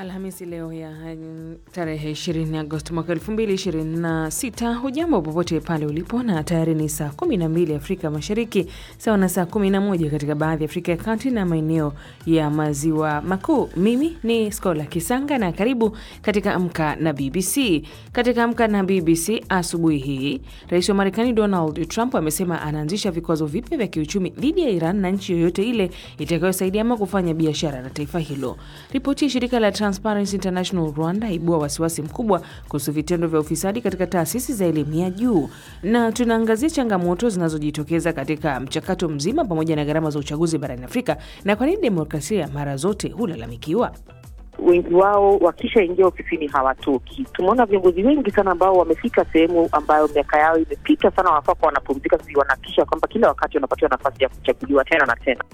Alhamisi leo ya mm, tarehe 20 Agosti mwaka 2026. Hujambo popote pale ulipo, na tayari ni saa 12 Afrika Mashariki, sawa na saa 11 katika baadhi ya Afrika ya Kati na maeneo ya Maziwa Makuu. Mimi ni Skola Kisanga na karibu katika Amka na BBC. Katika Amka na BBC asubuhi hii, rais wa Marekani Donald Trump amesema anaanzisha vikwazo vipya vya kiuchumi dhidi ya Iran na nchi yoyote ile itakayosaidia ama kufanya biashara na taifa hilo. Ripoti ya shirika la Transparency International Rwanda ibua wasiwasi mkubwa kuhusu vitendo vya ufisadi katika taasisi za elimu ya juu, na tunaangazia changamoto zinazojitokeza katika mchakato mzima pamoja na gharama za uchaguzi barani Afrika na kwa nini demokrasia mara zote hulalamikiwa. wengi wao wakishaingia ofisini hawatoki. Tumeona viongozi wengi sana ambao wamefika sehemu ambayo miaka yao imepita sana, wanafaa kuwa wanapumzika, sisi wanahakikisha kwamba kila wakati wanapatiwa nafasi ya kuchaguliwa tena na tena.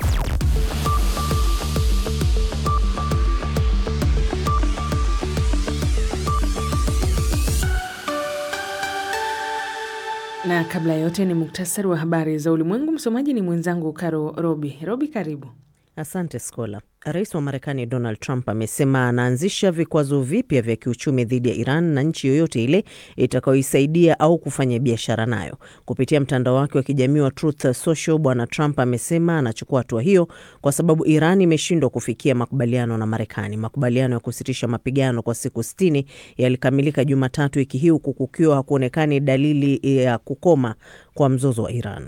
Na kabla ya yote ni muktasari wa habari za ulimwengu. Msomaji ni mwenzangu Karo Robi. Robi, karibu. Asante Skola. Rais wa Marekani Donald Trump amesema anaanzisha vikwazo vipya vya kiuchumi dhidi ya Iran na nchi yoyote ile itakayoisaidia au kufanya biashara nayo. Kupitia mtandao wake wa kijamii wa Truth Social, Bwana Trump amesema anachukua hatua hiyo kwa sababu Iran imeshindwa kufikia makubaliano na Marekani. Makubaliano ya kusitisha mapigano kwa siku sitini yalikamilika Jumatatu wiki hii huku kukiwa hakuonekani dalili ya kukoma kwa mzozo wa Iran.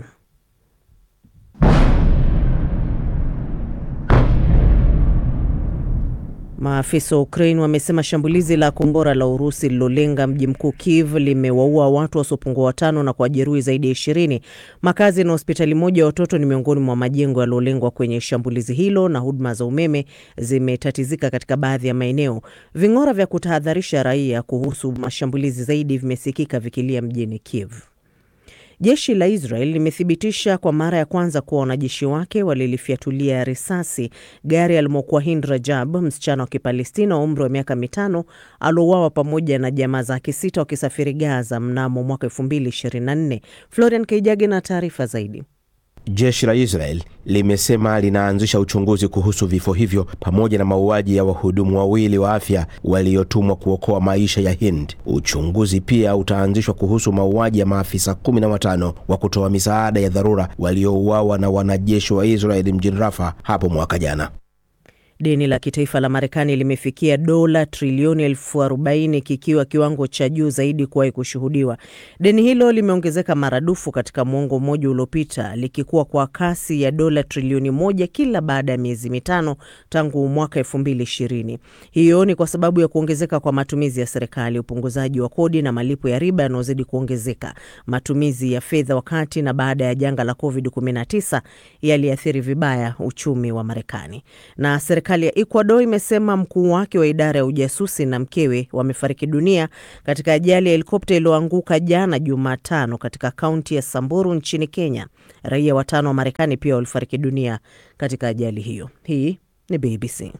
Maafisa wa Ukraine wamesema shambulizi la kombora la Urusi lilolenga mji mkuu Kiev limewaua watu wasiopungua watano na kuwajeruhi zaidi ya ishirini. Makazi na hospitali moja ya watoto ni miongoni mwa majengo yaliyolengwa kwenye shambulizi hilo, na huduma za umeme zimetatizika katika baadhi ya maeneo. Ving'ora vya kutahadharisha raia kuhusu mashambulizi zaidi vimesikika vikilia mjini Kiev. Jeshi la Israel limethibitisha kwa mara ya kwanza kuwa wanajeshi wake walilifyatulia risasi gari alimokuwa Hind Rajab, msichana wa Kipalestina wa umri wa miaka mitano aliouawa pamoja na jamaa zake sita wakisafiri Gaza mnamo mwaka 2024. Florian Kaijage na taarifa zaidi. Jeshi la Israel limesema linaanzisha uchunguzi kuhusu vifo hivyo pamoja na mauaji ya wahudumu wawili wa afya waliotumwa kuokoa maisha ya Hind. Uchunguzi pia utaanzishwa kuhusu mauaji ya maafisa kumi na watano wa kutoa misaada ya dharura waliouawa na wanajeshi wa Israel mjini Rafa hapo mwaka jana. Deni la kitaifa la Marekani limefikia dola trilioni elfu arobaini kikiwa kiwango cha juu zaidi kuwahi kushuhudiwa. Deni hilo limeongezeka maradufu katika mwongo mmoja uliopita, likikuwa kwa kasi ya dola trilioni moja kila baada ya miezi mitano tangu mwaka elfu mbili ishirini. Hiyo ni kwa sababu ya kuongezeka kwa matumizi ya serikali, upunguzaji wa kodi na malipo ya riba yanayozidi kuongezeka. Matumizi ya fedha wakati na baada ya janga la COVID-19 yaliathiri vibaya uchumi wa Marekani na serikali ya Ecuador imesema mkuu wake wa idara ya ujasusi na mkewe wamefariki dunia katika ajali ya helikopta iliyoanguka jana Jumatano katika kaunti ya Samburu nchini Kenya. Raia watano wa Marekani pia walifariki dunia katika ajali hiyo. Hii ni BBC.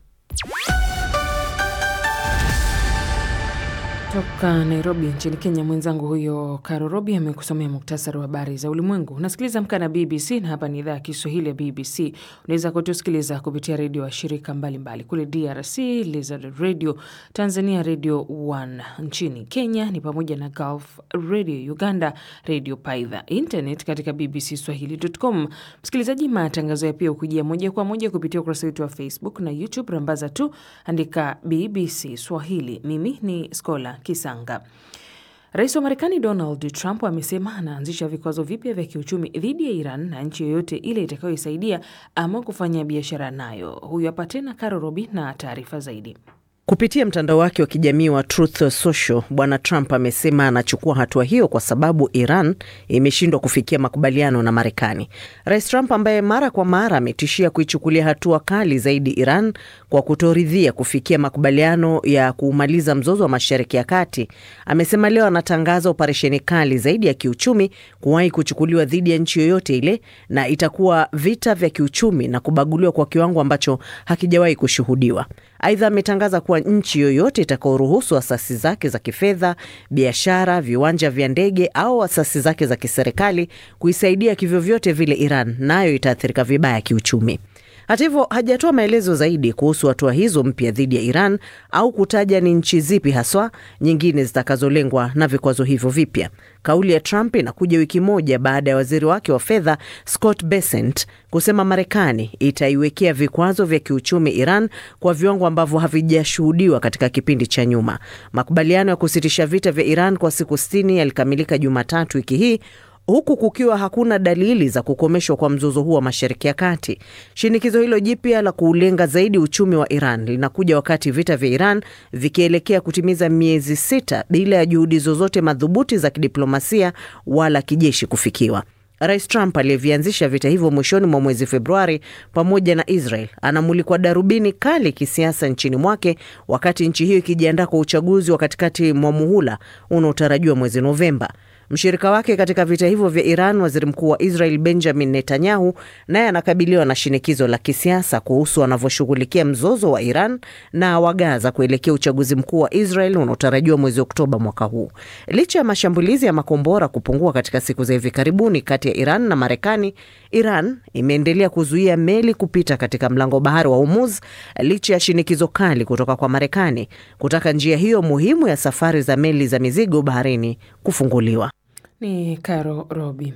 Toka Nairobi nchini Kenya, mwenzangu huyo Karo Robi amekusomea muktasari wa habari za ulimwengu. Unasikiliza Amka na BBC na hapa ni idhaa ya Kiswahili ya BBC. Unaweza kutusikiliza kupitia redio wa shirika mbalimbali kule DRC, Lizard Radio, Tanzania Radio 1, nchini Kenya ni pamoja na Gulf Radio, Uganda Radio Paidha, internet katika BBC Swahili.com. Msikilizaji, matangazo ya pia hukujia moja kwa moja kupitia ukurasa wetu wa Facebook na YouTube. Rambaza tu andika BBC Swahili. Mimi ni Skola Kisanga. Rais wa Marekani Donald Trump amesema anaanzisha vikwazo vipya vya kiuchumi dhidi ya Iran na nchi yoyote ile itakayoisaidia ama kufanya biashara nayo. Huyu hapa tena Karo Robi na taarifa zaidi. Kupitia mtandao wake wa kijamii wa Truth Social, Bwana Trump amesema anachukua hatua hiyo kwa sababu Iran imeshindwa kufikia makubaliano na Marekani. Rais Trump ambaye mara kwa mara ametishia kuichukulia hatua kali zaidi Iran kwa kutoridhia kufikia makubaliano ya kuumaliza mzozo wa Mashariki ya Kati, amesema leo anatangaza operesheni kali zaidi ya kiuchumi kuwahi kuchukuliwa dhidi ya nchi yoyote ile, na itakuwa vita vya kiuchumi na kubaguliwa kwa kiwango ambacho hakijawahi kushuhudiwa. Aidha, ametangaza kuwa nchi yoyote itakaoruhusu asasi zake za kifedha, biashara, viwanja vya ndege au asasi zake za kiserikali kuisaidia kivyovyote vile Iran nayo itaathirika vibaya kiuchumi. Hata hivyo hajatoa maelezo zaidi kuhusu hatua hizo mpya dhidi ya Iran au kutaja ni nchi zipi haswa nyingine zitakazolengwa na vikwazo hivyo vipya. Kauli ya Trump inakuja wiki moja baada ya waziri wake wa fedha Scott Bessent kusema Marekani itaiwekea vikwazo vya kiuchumi Iran kwa viwango ambavyo havijashuhudiwa katika kipindi cha nyuma. Makubaliano ya kusitisha vita vya Iran kwa siku sitini yalikamilika Jumatatu wiki hii huku kukiwa hakuna dalili za kukomeshwa kwa mzozo huo wa Mashariki ya Kati. Shinikizo hilo jipya la kuulenga zaidi uchumi wa Iran linakuja wakati vita vya Iran vikielekea kutimiza miezi sita bila ya juhudi zozote madhubuti za kidiplomasia wala kijeshi kufikiwa. Rais Trump aliyevianzisha vita hivyo mwishoni mwa mwezi Februari pamoja na Israel anamulikwa darubini kali kisiasa nchini mwake, wakati nchi hiyo ikijiandaa kwa uchaguzi wa katikati mwa muhula unaotarajiwa mwezi Novemba. Mshirika wake katika vita hivyo vya Iran, waziri mkuu wa Israel Benjamin Netanyahu, naye anakabiliwa na shinikizo la kisiasa kuhusu anavyoshughulikia mzozo wa Iran na wa Gaza kuelekea uchaguzi mkuu wa Israel unaotarajiwa mwezi Oktoba mwaka huu. Licha ya mashambulizi ya makombora kupungua katika siku za hivi karibuni kati ya Iran na Marekani, Iran imeendelea kuzuia meli kupita katika mlango bahari wa Hormuz licha ya shinikizo kali kutoka kwa Marekani kutaka njia hiyo muhimu ya safari za meli za mizigo baharini kufunguliwa. Ni Caro Robi.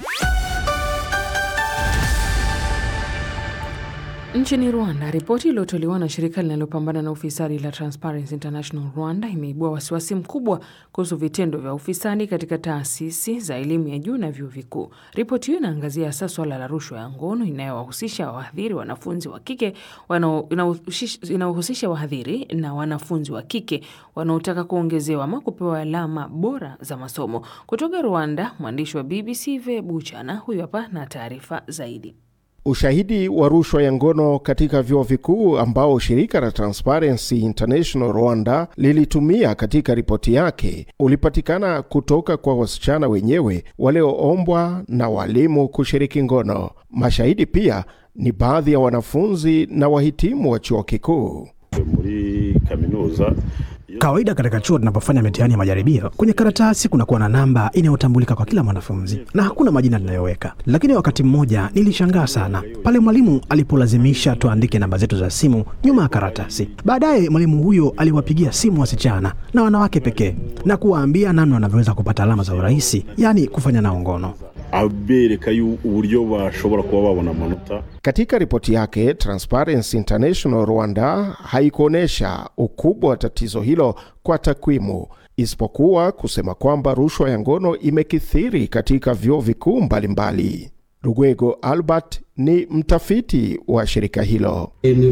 Nchini Rwanda, ripoti iliyotolewa na shirika linalopambana na ufisadi la Transparency International Rwanda imeibua wasiwasi mkubwa kuhusu vitendo vya ufisadi katika taasisi za elimu ya juu na vyuo vikuu. Ripoti hiyo inaangazia hasa swala la rushwa ya ngono inayowahusisha wahadhiri wanafunzi wa kike inayohusisha wahadhiri na wanafunzi wa kike wanaotaka kuongezewa ama kupewa alama bora za masomo. Kutoka Rwanda, mwandishi wa BBC Ve Buchana huyu hapa na taarifa zaidi. Ushahidi wa rushwa ya ngono katika vyuo vikuu ambao shirika la Transparency International Rwanda lilitumia katika ripoti yake ulipatikana kutoka kwa wasichana wenyewe walioombwa na walimu kushiriki ngono. Mashahidi pia ni baadhi ya wanafunzi na wahitimu wa chuo kikuu. muri kaminuza Kawaida katika chuo tunapofanya mitihani ya majaribio, kwenye karatasi kunakuwa na namba inayotambulika kwa kila mwanafunzi na hakuna majina tunayoweka. Lakini wakati mmoja nilishangaa sana pale mwalimu alipolazimisha tuandike namba zetu za simu nyuma ya karatasi. Baadaye mwalimu huyo aliwapigia simu wasichana na wanawake pekee na kuwaambia namna wanavyoweza kupata alama za urahisi, yaani kufanya nao ngono. abereka yu- uburyo bashobora kuba babona amanota Katika ripoti yake, Transparency International Rwanda haikuonyesha ukubwa wa tatizo hilo kwa takwimu, isipokuwa kusema kwamba rushwa ya ngono imekithiri katika vyuo vikuu mbalimbali. Rugwego Albert ni mtafiti wa shirika hilo.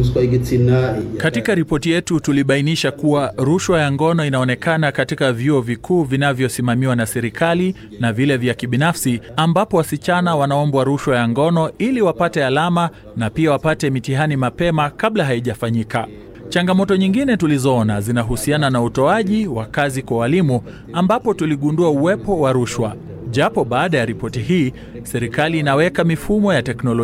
Katika ripoti yetu tulibainisha kuwa rushwa ya ngono inaonekana katika vyuo vikuu vinavyosimamiwa na serikali na vile vya kibinafsi, ambapo wasichana wanaombwa rushwa ya ngono ili wapate alama na pia wapate mitihani mapema kabla haijafanyika. Changamoto nyingine tulizoona zinahusiana na utoaji wa kazi kwa walimu, ambapo tuligundua uwepo wa rushwa. Japo baada ya ripoti hii serikali inaweka mifumo ya teknolojia